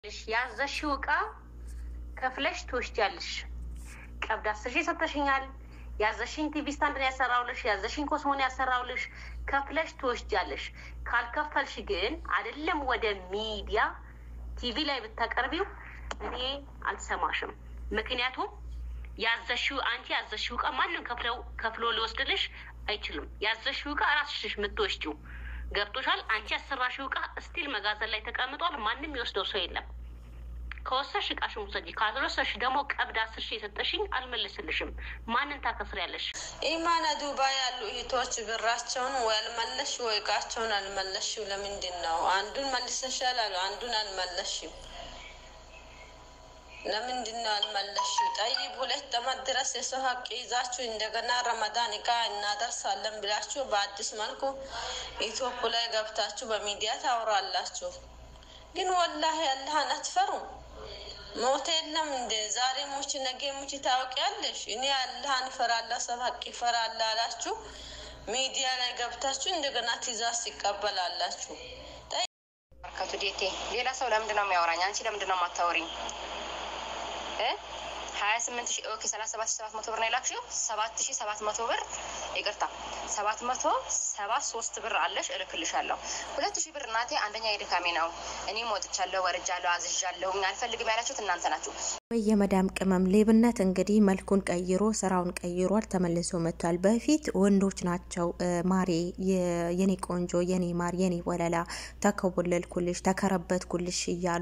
ያዘሽው እቃ ከፍለሽ ትወስጃለሽ። ቀብድ አስር ሺህ ሰጥተሽኛል። ያዘሽኝ ቲቪ ስታንድ ነው ያሰራውልሽ፣ ያዘሽኝ ኮስሞን ያሰራውልሽ፣ ከፍለሽ ትወስጃለሽ። ካልከፈልሽ ግን አይደለም ወደ ሚዲያ ቲቪ ላይ ብታቀርቢው እኔ አልሰማሽም። ምክንያቱም ያዘሽው አንቺ ያዘሽው እቃ ማንም ከፍለው ከፍሎ ሊወስድልሽ አይችልም። ያዘሽው እቃ ራስሽ የምትወስጂው ገብቶሻል። አንቺ ያሰራሽው እቃ ስቲል መጋዘን ላይ ተቀምጧል። ማንም የወስደው ሰው የለም። ከወሰሽ እቃሽን ውሰጂ፣ ካልወሰሽ ደግሞ ቀብድ አስር ሺህ የሰጠሽኝ አልመልስልሽም። ማንን ታከስሪያለሽ? ኢማና ዱባይ ያሉ እህቶች ብራቸውን ወይ አልመለሽ ወይ እቃቸውን አልመለሽም። ለምንድን ነው አንዱን መልሰሻል አሉ አንዱን አልመለሽም? ለምንድን ነው አልመለሽም? ጠይብ ሁለት ዓመት ድረስ የሰው ሀቅ ይዛችሁ እንደገና ረመዳን እቃ እናደርሳለን ብላችሁ በአዲስ መልኩ ኢትዮፕ ላይ ገብታችሁ በሚዲያ ታወራላችሁ። ግን ወላሂ አላህን አትፈሩም። ሞት የለም እንደ ዛሬ ሙች ነገ ሙች ታውቂያለሽ። እኔ አላህን እፈራለሁ ሰው ሀቅ ይፈራል አላችሁ። ሚዲያ ላይ ገብታችሁ እንደገና ትእዛዝ ይቀበላላችሁ። በርከቱ ዴቴ ሌላ ሰው ለምንድን ነው የሚያወራኝ? አንቺ ለምንድን ነው የማታወሪኝ? ሀያ ስምንት ሺ ኦኬ ሰላሳ ሰባት ሺ ሰባት መቶ ብር ነው የላክሽው። ሰባት ሺ ሰባት መቶ ብር ይቅርታ፣ ሰባት መቶ ሰባ ሶስት ብር አለሽ፣ እልክልሻለሁ። ሁለት ሺ ብር እናቴ አንደኛ የድካሜ ነው። እኔም ወጥቻለሁ፣ ወርጃለሁ፣ አዝዣለሁ። አልፈልግም ያላችሁት እናንተ ናችሁ። ወይ የመዳም ቅመም ሌብነት እንግዲህ መልኩን ቀይሮ ስራውን ቀይሯል፣ ተመልሶ መጥቷል። በፊት ወንዶች ናቸው ማሬ፣ የኔ ቆንጆ፣ የኔ ማር፣ የኔ ወለላ፣ ተከወለልኩልሽ፣ ተከረበትኩልሽ እያሉ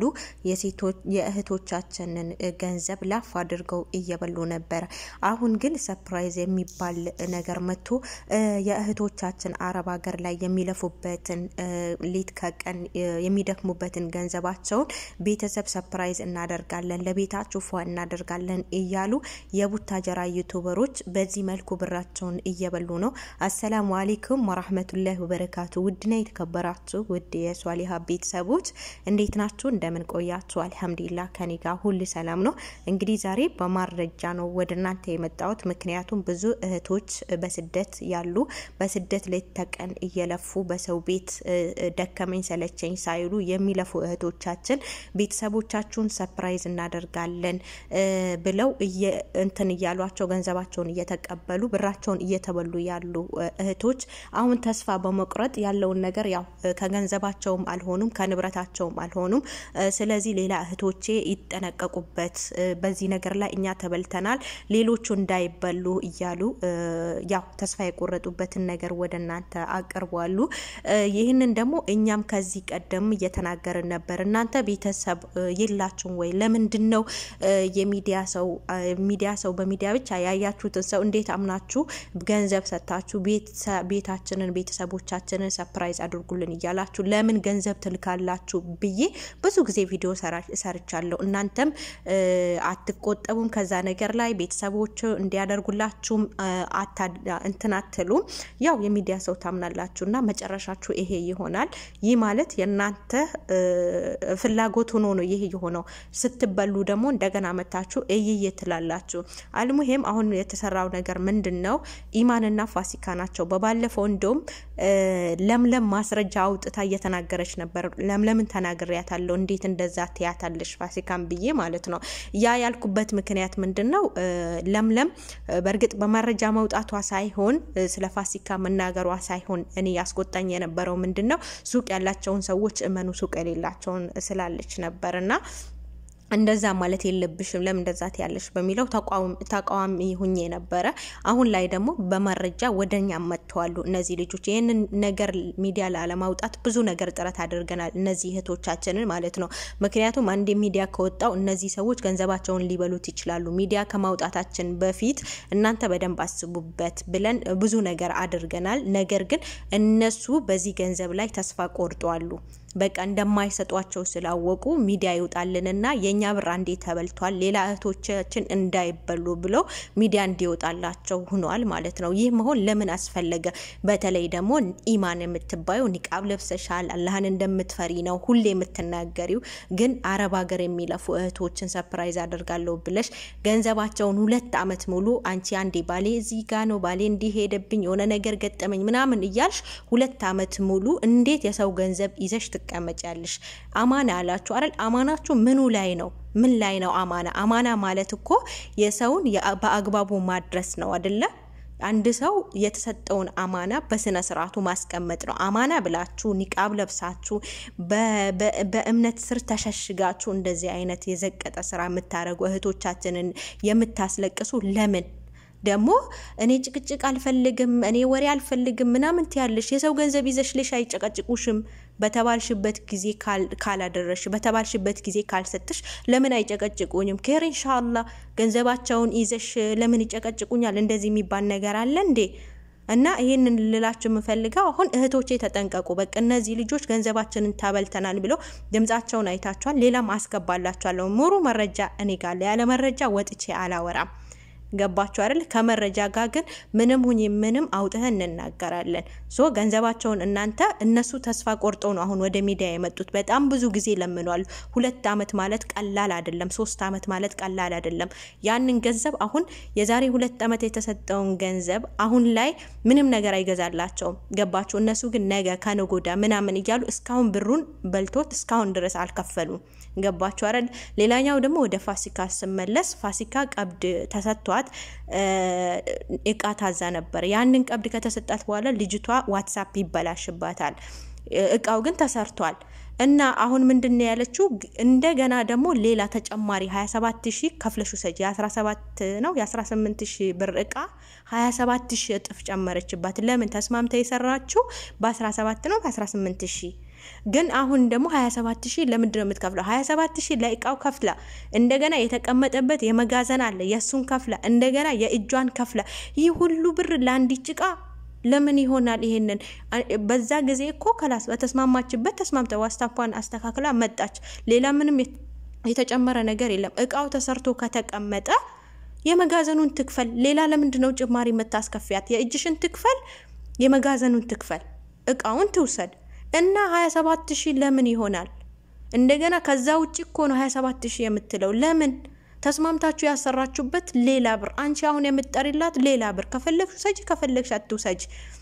የእህቶቻችንን ገንዘብ ላፍ አድርገው እየበሉ ነበረ። አሁን ግን ሰፕራይዝ የሚባል ነገር መጥቶ የእህቶቻችን አረብ ሀገር ላይ የሚለፉበትን ሌት ከቀን የሚደክሙበትን ገንዘባቸውን ቤተሰብ ሰፕራይዝ እናደርጋለን ለቤታችሁ ፏ እናደርጋለን እያሉ የቡታጀራ ዩቱበሮች በዚህ መልኩ ብራቸውን እየበሉ ነው። አሰላሙ አሌይኩም ወራህመቱላሂ ወበረካቱ። ውድና የተከበራችሁ ውድ የሷሊሀ ቤተሰቦች እንዴት ናችሁ? እንደምን ቆያችሁ? አልሐምዱሊላ ከኔ ጋር ሁሉ ሰላም ነው። እንግዲህ ዛሬ በማረጃ ነው ወደ እናንተ የመጣሁት። ምክንያቱም ብዙ እህቶች በስደት ያሉ በስደት ሌት ተቀን እየለፉ በሰው ቤት ደከመኝ ሰለቸኝ ሳይሉ የሚለፉ እህቶቻችን ቤተሰቦቻችሁን ሰፕራይዝ እናደርጋለን ብለው እንትን እያሏቸው ገንዘባቸውን እየተቀበሉ ብራቸውን እየተበሉ ያሉ እህቶች አሁን ተስፋ በመቁረጥ ያለውን ነገር ያው ከገንዘባቸውም አልሆኑም ከንብረታቸውም አልሆኑም። ስለዚህ ሌላ እህቶቼ ይጠነቀቁበት፣ በዚህ ነገር ላይ እኛ ተበልተናል፣ ሌሎቹ እንዳይበሉ እያሉ ያው ተስፋ የቆረጡበትን ነገር ወደ እናንተ አቅርቧሉ። ይህንን ደግሞ እኛም ከዚህ ቀደም እየተናገርን ነበር። እናንተ ቤተሰብ የላችሁም ወይ? ለምንድን ነው የሚዲያ ሰው ሚዲያ ሰው በሚዲያ ብቻ ያያችሁትን ሰው እንዴት አምናችሁ ገንዘብ ሰጥታችሁ ቤታችንን ቤተሰቦቻችንን ሰፕራይዝ አድርጉልን እያላችሁ ለምን ገንዘብ ትልካላችሁ ብዬ ብዙ ጊዜ ቪዲዮ ሰርቻለሁ። እናንተም አትቆጠቡም ከዛ ነገር ላይ ቤተሰቦች እንዲያደርጉላችሁም እንትን አትሉም። ያው የሚዲያ ሰው ታምናላችሁ እና መጨረሻችሁ ይሄ ይሆናል። ይህ ማለት የእናንተ ፍላጎት ሆኖ ነው ይሄ የሆነው። ስትበሉ ደግሞ እንደገና መታችሁ እይዬ ትላላችሁ። አልሙሄም አሁን የተሰራው ነገር ምንድን ነው? ኢማንና ፋሲካ ናቸው። በባለፈው እንደውም ለምለም ማስረጃ አውጥታ እየተናገረች ነበር። ለምለምን ተናግሬያታለሁ፣ እንዴት እንደዛ ትያታለሽ ፋሲካን ብዬ ማለት ነው። ያ ያልኩበት ምክንያት ምንድን ነው? ለምለም በእርግጥ በመረጃ መውጣቷ ሳይሆን ስለ ፋሲካ መናገሯ ሳይሆን እኔ ያስቆጣኝ የነበረው ምንድን ነው ሱቅ ያላቸውን ሰዎች እመኑ ሱቅ የሌላቸውን ስላለች ነበር እና እንደዛ ማለት የለብሽም ለምን እንደዛ ትያለሽ በሚለው ተቃዋሚ ሁኜ ነበረ። አሁን ላይ ደግሞ በመረጃ ወደኛ መጥተዋሉ እነዚህ ልጆች። ይህንን ነገር ሚዲያ ላለማውጣት ብዙ ነገር ጥረት አድርገናል፣ እነዚህ እህቶቻችንን ማለት ነው። ምክንያቱም አንድ ሚዲያ ከወጣው እነዚህ ሰዎች ገንዘባቸውን ሊበሉት ይችላሉ። ሚዲያ ከማውጣታችን በፊት እናንተ በደንብ አስቡበት ብለን ብዙ ነገር አድርገናል። ነገር ግን እነሱ በዚህ ገንዘብ ላይ ተስፋ ቆርጠዋሉ። በቃ እንደማይሰጧቸው ስላወቁ ሚዲያ ይውጣልንና የእኛ ብር አንዴ ተበልቷል፣ ሌላ እህቶቻችን እንዳይበሉ ብለው ሚዲያ እንዲወጣላቸው ሆኗል ማለት ነው። ይህ መሆን ለምን አስፈለገ? በተለይ ደግሞ ኢማን የምትባዩ ኒቃብ ለብሰሻል፣ አላህን እንደምትፈሪ ነው ሁሌ የምትናገሪው። ግን አረብ ሀገር የሚለፉ እህቶችን ሰፕራይዝ አደርጋለሁ ብለሽ ገንዘባቸውን ሁለት አመት ሙሉ አንቺ አንዴ ባሌ እዚህ ጋ ነው ባሌ እንዲህ ሄደብኝ የሆነ ነገር ገጠመኝ ምናምን እያልሽ ሁለት አመት ሙሉ እንዴት የሰው ገንዘብ ይዘሽ ትቀመጫለሽ። አማና አላችሁ አይደል? አማናችሁ ምኑ ላይ ነው? ምን ላይ ነው አማና? አማና ማለት እኮ የሰውን በአግባቡ ማድረስ ነው አይደለ? አንድ ሰው የተሰጠውን አማና በስነ ስርዓቱ ማስቀመጥ ነው። አማና ብላችሁ ኒቃብ ለብሳችሁ በእምነት ስር ተሸሽጋችሁ እንደዚህ አይነት የዘቀጠ ስራ የምታደርጉ እህቶቻችንን የምታስለቅሱ ለምን ደግሞ እኔ ጭቅጭቅ አልፈልግም፣ እኔ ወሬ አልፈልግም ምናምን ትያለሽ። የሰው ገንዘብ ይዘሽ ልሽ አይጨቀጭቁሽም። በተባልሽበት ጊዜ ካላደረሽ፣ በተባልሽበት ጊዜ ካልሰጥሽ ለምን አይጨቀጭቁኝም? ኬር ኢንሻአላህ ገንዘባቸውን ይዘሽ ለምን ይጨቀጭቁኛል? እንደዚህ የሚባል ነገር አለ እንዴ? እና ይህንን ልላችሁ የምፈልገው አሁን እህቶቼ ተጠንቀቁ። በቃ እነዚህ ልጆች ገንዘባችንን ታበልተናል ብለው ድምጻቸውን አይታችኋል። ሌላም አስገባላችኋለሁ። ሙሉ መረጃ እኔ ጋር ያለ መረጃ ወጥቼ አላወራም። ገባችሁ አይደል? ከመረጃ ጋር ግን ምንም ሁኝ ምንም አውጥተን እንናገራለን። ሶ ገንዘባቸውን እናንተ እነሱ ተስፋ ቆርጠው ነው አሁን ወደ ሚዲያ የመጡት። በጣም ብዙ ጊዜ ለምኗል። ሁለት አመት ማለት ቀላል አይደለም። ሶስት አመት ማለት ቀላል አይደለም። ያንን ገንዘብ አሁን የዛሬ ሁለት አመት የተሰጠውን ገንዘብ አሁን ላይ ምንም ነገር አይገዛላቸውም። ገባችሁ? እነሱ ግን ነገ ከነጎዳ ምናምን እያሉ እስካሁን ብሩን በልቶት እስካሁን ድረስ አልከፈሉም። ገባችሁ አይደል? ሌላኛው ደግሞ ወደ ፋሲካ ስመለስ ፋሲካ ቀብድ ተሰጥቷል እቃ ታዛ ነበር። ያንን ቀብድ ከተሰጣት በኋላ ልጅቷ ዋትሳፕ ይበላሽባታል። እቃው ግን ተሰርቷል እና አሁን ምንድን ነው ያለችው? እንደገና ደግሞ ሌላ ተጨማሪ 27 ሺህ ከፍለሽ ውሰጂ። የ17 ነው የ18 ሺህ ብር እቃ 27 ሺህ እጥፍ ጨመረችባት። ለምን ተስማምታ የሰራችው በ17 ነው በ18 ሺህ ግን አሁን ደግሞ 27 ሺህ ለምንድን ነው የምትከፍለው? 27 ሺህ ለእቃው ከፍላ እንደገና የተቀመጠበት የመጋዘን አለ የእሱን ከፍላ እንደገና የእጇን ከፍላ ይህ ሁሉ ብር ለአንዲት እቃ ለምን ይሆናል? ይሄንን በዛ ጊዜ እኮ ከላስ በተስማማችበት ተስማምተ ዋስታፓን አስተካክላ መጣች። ሌላ ምንም የተጨመረ ነገር የለም። እቃው ተሰርቶ ከተቀመጠ የመጋዘኑን ትክፈል። ሌላ ለምንድን ነው ጭማሪ የምታስከፊያት? የእጅሽን ትክፈል፣ የመጋዘኑን ትክፈል፣ እቃውን ትውሰድ እና 27 ሺህ ለምን ይሆናል? እንደገና ከዛ ውጭ እኮ ነው 27 ሺህ የምትለው ለምን? ተስማምታችሁ ያሰራችሁበት ሌላ ብር፣ አንቺ አሁን የምትጠሪላት ሌላ ብር። ከፈለግሽ ውሰጂ፣ ከፈለግሽ አትውሰጂ።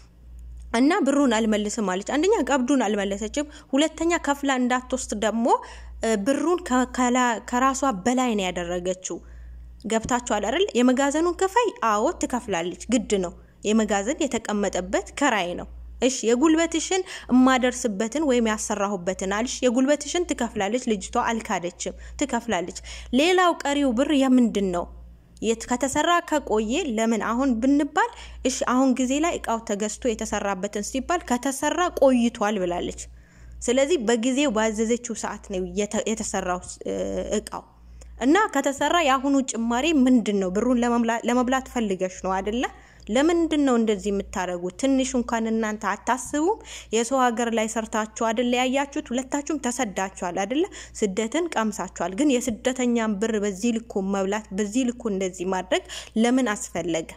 እና ብሩን አልመልስም አለች። አንደኛ ቀብዱን አልመለሰችም፣ ሁለተኛ ከፍላ እንዳትወስድ ደግሞ ብሩን ከራሷ በላይ ነው ያደረገችው። ገብታችኋል አይደል? የመጋዘኑን ክፈይ፣ አዎ ትከፍላለች፣ ግድ ነው። የመጋዘን የተቀመጠበት ከራይ ነው። እሺ የጉልበትሽን እማደርስበትን ወይም ያሰራሁበትን አልሽ፣ የጉልበትሽን ትከፍላለች። ልጅቷ አልካደችም፣ ትከፍላለች። ሌላው ቀሪው ብር የምንድን ነው? ከተሰራ ከቆየ ለምን አሁን ብንባል፣ እሺ አሁን ጊዜ ላይ እቃው ተገዝቶ የተሰራበትን ሲባል ከተሰራ ቆይቷል ብላለች። ስለዚህ በጊዜው ባዘዘችው ሰዓት ነው የተሰራው እቃው እና ከተሰራ የአሁኑ ጭማሪ ምንድን ነው? ብሩን ለመብላት ፈልገሽ ነው አደለ? ለምንድን ነው እንደዚህ የምታደርጉት? ትንሽ እንኳን እናንተ አታስቡም? የሰው ሀገር ላይ ሰርታችሁ አደለ ያያችሁት? ሁለታችሁም ተሰዳችኋል አደለ? ስደትን ቀምሳችኋል። ግን የስደተኛን ብር በዚህ ልኩ መብላት፣ በዚህ ልኩ እንደዚህ ማድረግ ለምን አስፈለገ?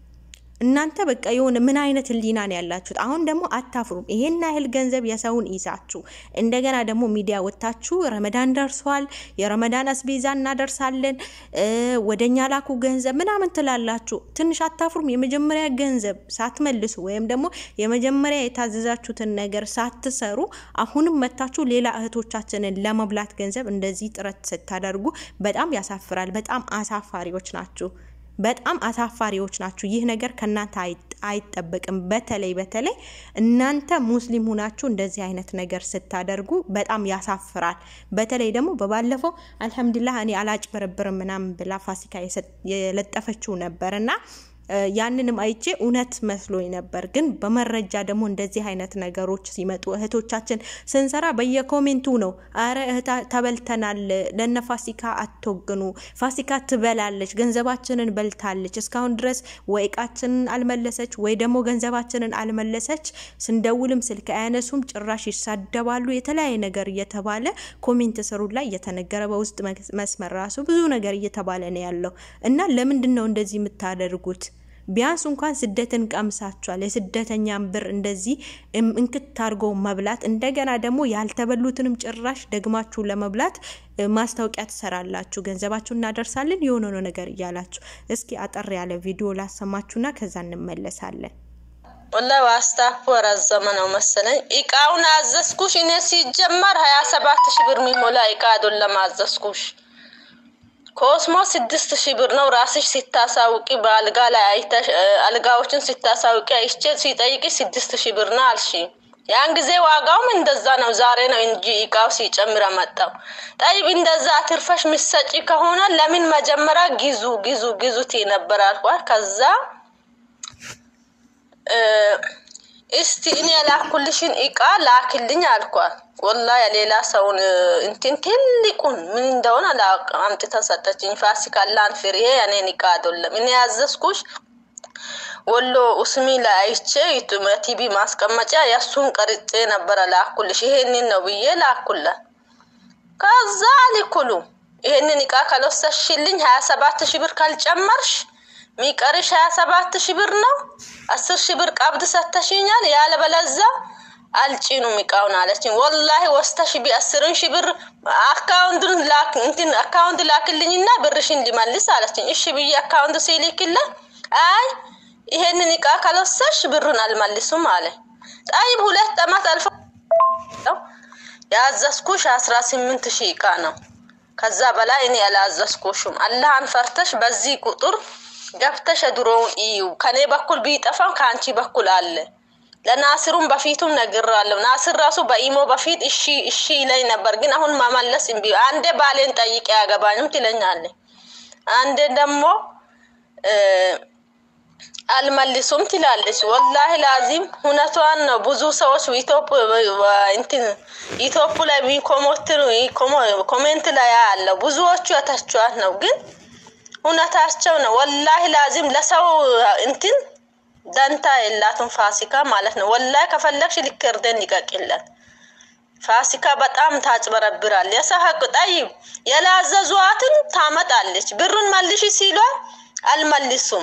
እናንተ በቃ የሆነ ምን አይነት ህሊና ነው ያላችሁት? አሁን ደግሞ አታፍሩም? ይሄን ያህል ገንዘብ የሰውን ይዛችሁ እንደገና ደግሞ ሚዲያ ወጥታችሁ ረመዳን ደርሷል፣ የረመዳን አስቤዛ እናደርሳለን፣ ወደኛ ላኩ ገንዘብ ምናምን ትላላችሁ። ትንሽ አታፍሩም? የመጀመሪያ ገንዘብ ሳትመልሱ ወይም ደግሞ የመጀመሪያ የታዘዛችሁትን ነገር ሳትሰሩ አሁንም መታችሁ ሌላ እህቶቻችንን ለመብላት ገንዘብ እንደዚህ ጥረት ስታደርጉ በጣም ያሳፍራል። በጣም አሳፋሪዎች ናችሁ። በጣም አሳፋሪዎች ናችሁ። ይህ ነገር ከእናንተ አይጠበቅም። በተለይ በተለይ እናንተ ሙስሊም ሁናችሁ እንደዚህ አይነት ነገር ስታደርጉ በጣም ያሳፍራል። በተለይ ደግሞ በባለፈው አልሐምዱሊላህ እኔ አላጭበረብርም ምናምን ብላ ፋሲካ የለጠፈችው ነበር እና ያንንም አይቼ እውነት መስሎኝ ነበር። ግን በመረጃ ደግሞ እንደዚህ አይነት ነገሮች ሲመጡ እህቶቻችን ስንሰራ በየኮሜንቱ ነው፣ አረ እህታ ተበልተናል፣ ለነ ፋሲካ አትወግኑ፣ ፋሲካ ትበላለች፣ ገንዘባችንን በልታለች፣ እስካሁን ድረስ ወይ እቃችንን አልመለሰች ወይ ደግሞ ገንዘባችንን አልመለሰች፣ ስንደውልም ስልክ አያነሱም፣ ጭራሽ ይሳደባሉ፣ የተለያየ ነገር እየተባለ ኮሜንት ስሩ ላይ እየተነገረ በውስጥ መስመር ራሱ ብዙ ነገር እየተባለ ነው ያለው እና ለምንድን ነው እንደዚህ የምታደርጉት? ቢያንስ እንኳን ስደትን ቀምሳችኋል። የስደተኛን ብር እንደዚህ እንክት አድርጎ መብላት እንደገና ደግሞ ያልተበሉትንም ጭራሽ ደግማችሁ ለመብላት ማስታወቂያ ትሰራላችሁ። ገንዘባችሁ እናደርሳለን የሆነ ነገር እያላችሁ። እስኪ አጠር ያለ ቪዲዮ ላሰማችሁና ከዛ እንመለሳለን። ወላሂ ዋስታፑ ረዘመ ነው መሰለኝ። እቃውን አዘዝኩሽ እኔ ሲጀመር ሀያ ሰባት ሺህ ብር የሚሞላ እቃ አይደለም አዘዝኩሽ። ኮስሞ ስድስት ሺህ ብር ነው። ራስሽ ሲታሳውቂ በአልጋ ላይ አይተሽ አልጋዎችን ሲታሳውቂ አይቼ ሲጠይቂ ስድስት ሺህ ብር ነው አልሽ። ያን ጊዜ ዋጋውም እንደዛ ነው። ዛሬ ነው እንጂ እቃው ሲጨምር መጣው። ጠይብ እንደዛ አትርፈሽ ምሰጪ ከሆነ ለምን መጀመሪያ ግዙ ግዙ ግዙት ነበር አልኳት። ከዛ እስቲ እኔ የላኩልሽን እቃ ላክልኝ አልኳት። ወላ የሌላ ሰውን እንትን ትልቁን ምን እንደሆነ አምጥታ ሰጠችኝ። ፋሲካ ላንፍር ይሄ የኔን እቃ አይደለም እኔ ያዘዝኩሽ ወሎ ኡስሚ ላይ አይቼ ቲቪ ማስቀመጫ የእሱን ቀርጬ ነበረ ላኩልሽ። ይሄንን ነው ብዬ ላኩላት። ከዛ ልኩሉ ይሄንን እቃ ካልወሰድሽልኝ ሀያ ሰባት ሺህ ብር ካልጨመርሽ ሚቀርሽ ሀያ ሰባት ሺህ ብር ነው። አስር ሺህ ብር ቀብድ ሰተሽኛል፣ ያለበለዛ አልጭኑም እቃውን አለችኝ። ወላሂ ወስተሽ ቢ አስርን ሺህ ብር አካውንቱን ላክ እንትን አካውንት ላክልኝና ብርሽን ሊመልስ አለችኝ። እሺ ብዬ አካውንት ሲልክልኝ አይ ይሄንን እቃ ካልወሰድሽ ብሩን አልመልሱም አለ። ጠይብ ሁለት አመት አልፎ ያዘዝኩሽ አስራ ስምንት ሺህ እቃ ነው። ከዛ በላይ እኔ ያላዘዝኩሽም። አላህን ፈርተሽ በዚህ ቁጥር ገብተሽ ድሮውን እዩ። ከኔ በኩል ቢጠፋም ከአንቺ በኩል አለ። ለናስሩም በፊቱም ነግራለሁ። ናስር ራሱ በኢሞ በፊት እሺ እሺ ይለኝ ነበር፣ ግን አሁን መመለስ እምቢ። አንዴ ባሌን ጠይቄ ያገባኝም ትለኛለች፣ አንዴ ደግሞ አልመልሱም ትላለች። ወላሂ ላዚም እውነቷን ነው። ብዙ ሰዎች ኢትዮፕ ላይ ኮሜንት ላይ ያለው ብዙዎቹ የተቿት ነው፣ ግን እውነታቸው ነው። ወላሂ ላዚም ለሰው እንትን ደንታ የላትም ፋሲካ ማለት ነው። ወላሂ ከፈለግሽ ልክርደን ይቀቅለት። ፋሲካ በጣም ታጭበረብራል። የሰው ሀቅ ጠይብ የላዘዟትን ታመጣለች። ብሩን መልሽ ሲሏል አልመልሱም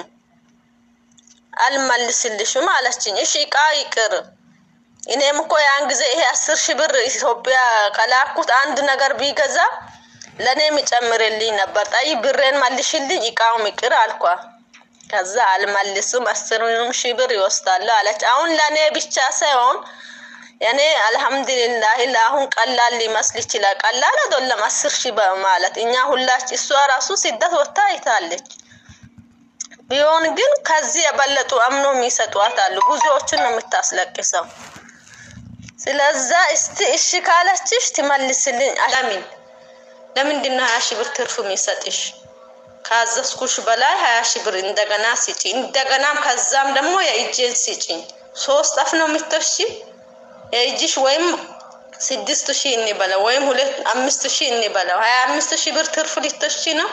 አልመልስልሽም አለችኝ። እሺ እቃ ይቅር። እኔም እኮ ያን ጊዜ ይሄ አስር ሺህ ብር ኢትዮጵያ ከላኩት አንድ ነገር ቢገዛ ለእኔም ይጨምርልኝ ነበር። ጠይ ብሬን መልሽልኝ እቃውም ይቅር አልኳ። ከዛ አልመልስም አስርም ሺህ ብር ይወስዳሉ አለች። አሁን ለእኔ ብቻ ሳይሆን እኔ አልሐምዱሊላህ ለአሁን ቀላል ሊመስል ይችላል። ቀላል አይደለም አስር ሺህ ማለት እኛ ሁላች እሷ ራሱ ስደት ወጥታ አይታለች። ቢሆን ግን ከዚህ የበለጡ አምኖ የሚሰጧት አሉ። ብዙዎችን ነው የምታስለቅሰው። ስለዛ እስቲ እሺ ካለችሽ ትመልስልኝ። ለምን ለምንድን ነው ሀያ ሺህ ብር ትርፍ የሚሰጥሽ? ካዘዝኩሽ በላይ ሀያ ሺህ ብር እንደገና ስጪ። እንደገናም ከዛም ደግሞ የእጄን ስጪኝ። ሶስት አፍ ነው የምትወሺ የእጅሽ ወይም ስድስት ሺህ እንበለው ወይም ሁለት አምስት ሺህ እንበለው ሀያ አምስት ሺህ ብር ትርፍ ልትወሺ ነው።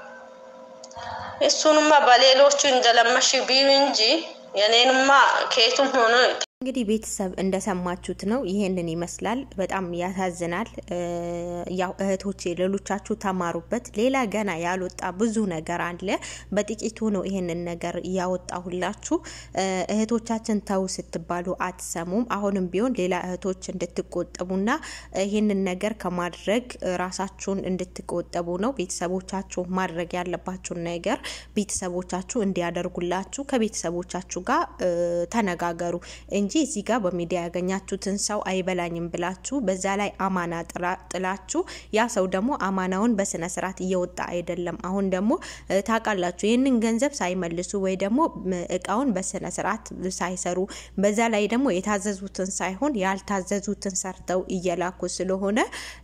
እሱንማ በሌሎቹ እንደለመሽ ቢዩ እንጂ የኔንማ ከየቱም ሆኖ እንግዲህ ቤተሰብ እንደሰማችሁት ነው። ይሄንን ይመስላል። በጣም ያሳዝናል። ያው እህቶቼ ሌሎቻችሁ ተማሩበት። ሌላ ገና ያልወጣ ብዙ ነገር አለ። በጥቂቱ ነው ይሄንን ነገር ያወጣሁላችሁ። እህቶቻችን ተው ስትባሉ አትሰሙም። አሁንም ቢሆን ሌላ እህቶች እንድትቆጠቡና ይሄንን ነገር ከማድረግ ራሳችሁን እንድትቆጠቡ ነው። ቤተሰቦቻችሁ ማድረግ ያለባችሁን ነገር ቤተሰቦቻችሁ እንዲያደርጉላችሁ ከቤተሰቦቻችሁ ጋር ተነጋገሩ እንጂ እዚህ ጋር በሚዲያ ያገኛችሁትን ሰው አይበላኝም ብላችሁ በዛ ላይ አማና ጥላችሁ ያ ሰው ደግሞ አማናውን በስነ ስርዓት እየወጣ አይደለም። አሁን ደግሞ ታውቃላችሁ ይህንን ገንዘብ ሳይመልሱ ወይ ደግሞ እቃውን በስነ ስርዓት ሳይሰሩ በዛ ላይ ደግሞ የታዘዙትን ሳይሆን ያልታዘዙትን ሰርተው እየላኩ ስለሆነ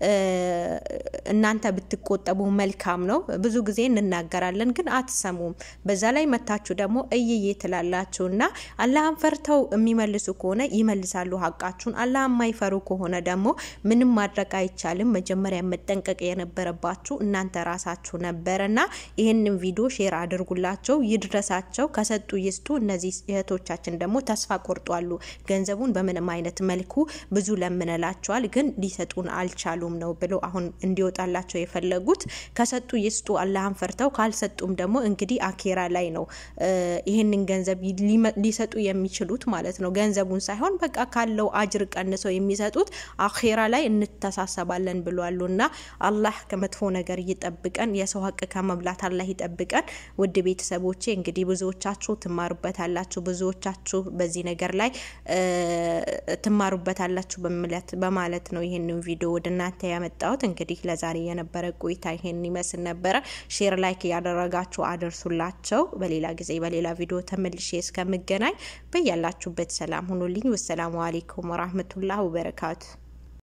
እናንተ ብትቆጠቡ መልካም ነው። ብዙ ጊዜ እንናገራለን፣ ግን አትሰሙም። በዛ ላይ መታችሁ ደግሞ እይዬ ትላላችሁ እና አላህን ፈርተው የሚመልሱ ከሆነ ይመልሳሉ ሀቃችሁን። አላህ የማይፈሩ ከሆነ ደግሞ ምንም ማድረግ አይቻልም። መጀመሪያ መጠንቀቅ የነበረባችሁ እናንተ ራሳችሁ ነበረና ይህንን ቪዲዮ ሼር አድርጉላቸው፣ ይድረሳቸው። ከሰጡ ይስጡ። እነዚህ እህቶቻችን ደግሞ ተስፋ ቆርጧሉ። ገንዘቡን በምንም አይነት መልኩ ብዙ ለምንላቸዋል፣ ግን ሊሰጡን አልቻሉም ነው ብሎ አሁን እንዲወጣላቸው የፈለጉት። ከሰጡ ይስጡ፣ አላህን ፈርተው። ካልሰጡም ደግሞ እንግዲህ አኬራ ላይ ነው ይህንን ገንዘብ ሊሰጡ የሚችሉት ማለት ነው ገንዘቡ ገንዘቡን ሳይሆን በቃ ካለው አጅር ቀንሰው የሚሰጡት አኼራ ላይ እንተሳሰባለን ብሏሉ። እና አላህ ከመጥፎ ነገር ይጠብቀን፣ የሰው ሀቅ ከመብላት አላህ ይጠብቀን። ውድ ቤተሰቦቼ እንግዲህ ብዙዎቻችሁ ትማሩበታላችሁ፣ ብዙዎቻችሁ በዚህ ነገር ላይ ትማሩበታላችሁ በማለት ነው ይህንን ቪዲዮ ወደ እናንተ ያመጣሁት። እንግዲህ ለዛሬ የነበረ ቆይታ ይሄን ይመስል ነበረ። ሼር ላይክ እያደረጋችሁ አደርሱላቸው። በሌላ ጊዜ በሌላ ቪዲዮ ተመልሼ እስከምገናኝ በያላችሁበት ሰላም ሁኑልኝ። ወሰላሙ አሌይኩም ወራህመቱላህ ወበረካቱ